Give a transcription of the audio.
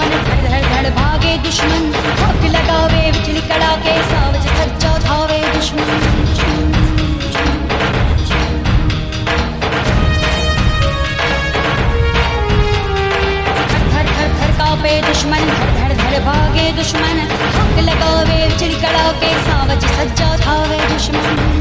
दुश्मन धड़ धड़ धड़ भागे दुश्मन आग लगावे बिजली कड़ाके सावज सज्जा धावे दुश्मन धर धर धर धर कापे दुश्मन धड़ धड़ धड़ भागे दुश्मन आग लगावे बिजली कड़ाके सावज सज्जा धावे दुश्मन